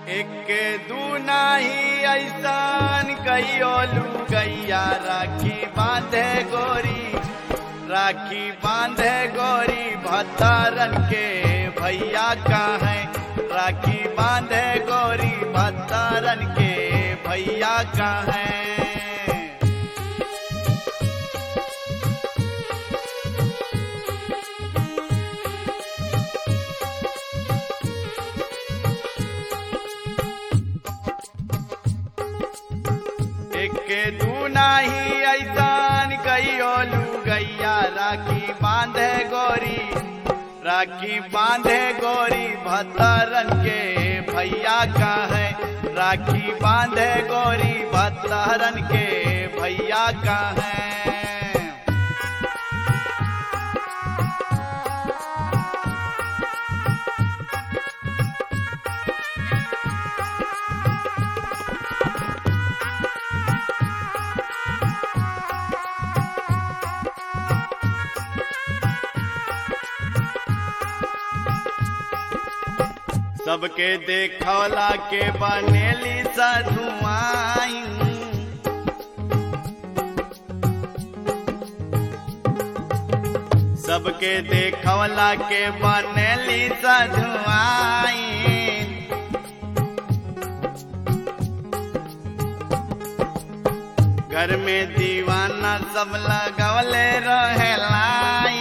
एके दू नाही ऐसान कहियो लुगैया राखी बांधे गोरी राखी बांधे गोरी भतारन के भैया का है राखी बांधे गोरी भतारन के भैया का है एके दू नाही ऐसान कहियो लुगैया राखी बांधे गोरी राखी बांधे गोरी भतरन के भैया का है राखी बांधे गोरी भतरन के भैया का है सबके देखौला के बनेली सधुआई सबके देखौला के बनेली सधुआई घर में दीवाना सब लगवले रहेलाई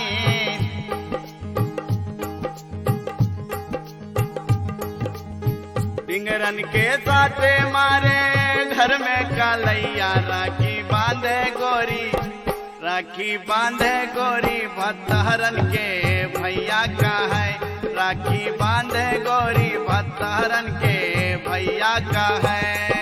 पिंगरन के साथे मारे घर में कालैया राखी बांधे गोरी राखी बांधे गोरी भतहरन के भैया का है राखी बांधे गोरी भतहरन के भैया का है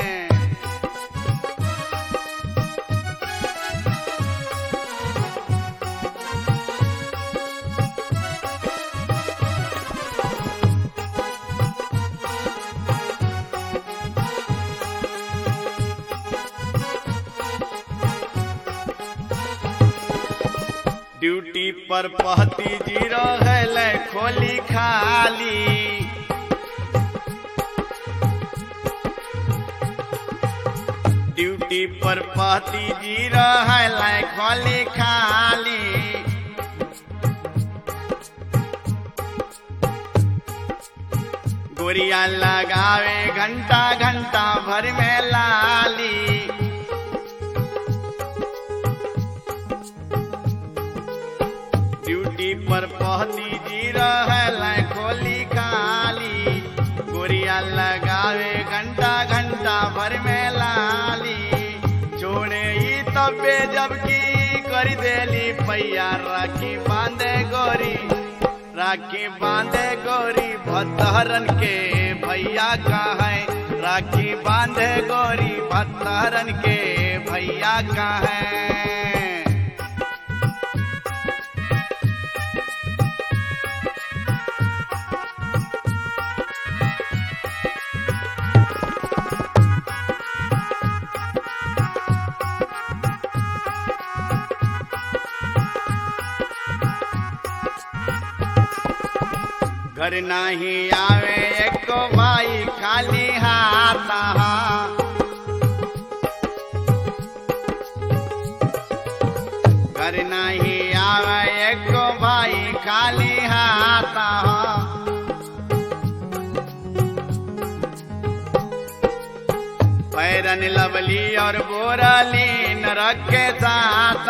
ड्यूटी पर पहती जीरो है ले खोली खाली ड्यूटी पर पहती जीरो है ले खोली खाली गोरिया लगावे घंटा घंटा भर में लाली ड्यूटी पर पहती जीरो है लै खोली खाली गोरिया लगावे घंटा घंटा भर में लाली छोड़े ही तबे जबकि कर देली पैया राखी बांधे गोरी राखी बांधे गोरी भतहरन के भैया का है राखी बांधे गोरी भतहरन के भैया का है घर नाही आवे एको भाई खाली हाथ घर नाही आवे एको भाई खाली हाथ पैरन लवली और बोरली न रखे साथ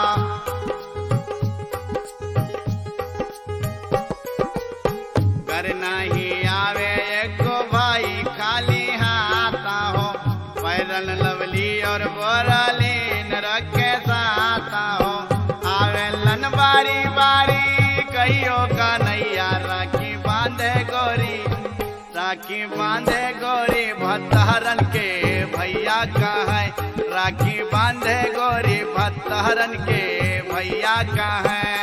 कर नहीं आवे एको भाई खाली हाथ हो पैरन लवली और बोरली न रखे साथ हो आवे लन बारी बारी कहियो का नैया राखी बांधे गोरी राखी बांधे गोरी भतहरन के भैया का है राखी बांधे गोरी भतहरन के भैया का है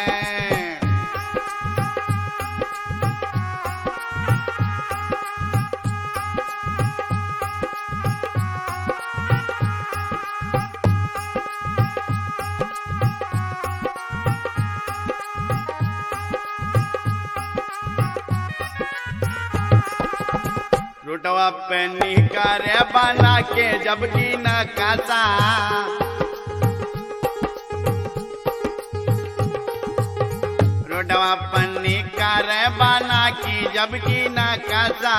रोटवा पे निकारे बना के जबकि न कासा रोटवा पे निकारे बना की जबकि न कासा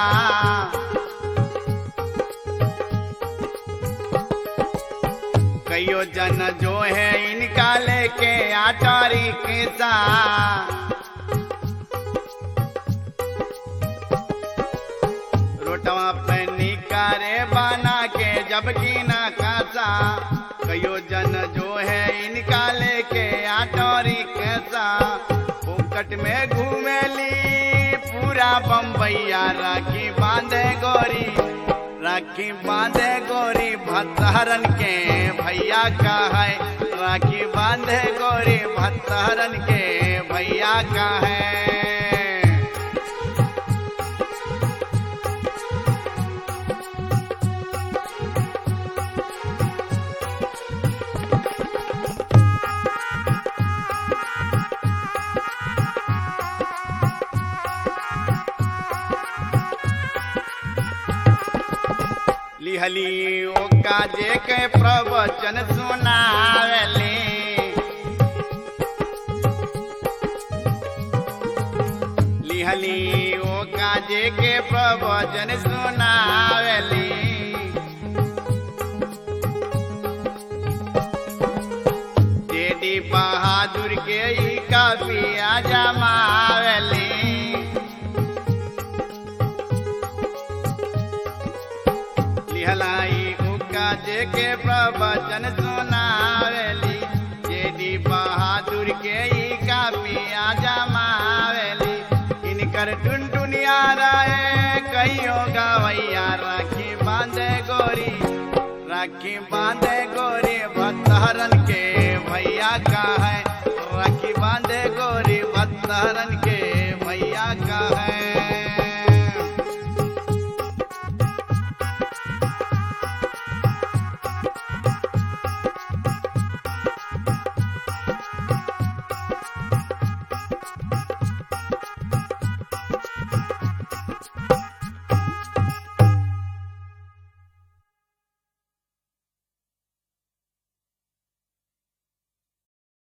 कईयो जन जो है इनका लेके आटारी के सा रोटवा पे निकारे बना के जबकि ना कासा कयो जन जो है इनका लेके आटोरी कैसा फोकट में घूमेली पूरा बम्बैया राखी बांधे गोरी राखी बांधे गोरी भतहरन के भैया का है राखी बांधे गोरी भतहरन के भैया का है लिहली ओ काजे के प्रवचन सुनावली लिहली ओ काजे के प्रवचन सुनावली जेडी बहादुर के ई कापिया जमावली लिहलाई उका जेके प्रवचन सुनावेली जेडी बहादुर के ई कापिया जमावेली इनकर टुनटुनिया रहे कहियो गवैया राखी बांधे गोरी राखी बांधे गोरी भतहरन के भैया का है राखी बांधे गोरी भतहरन के भैया का है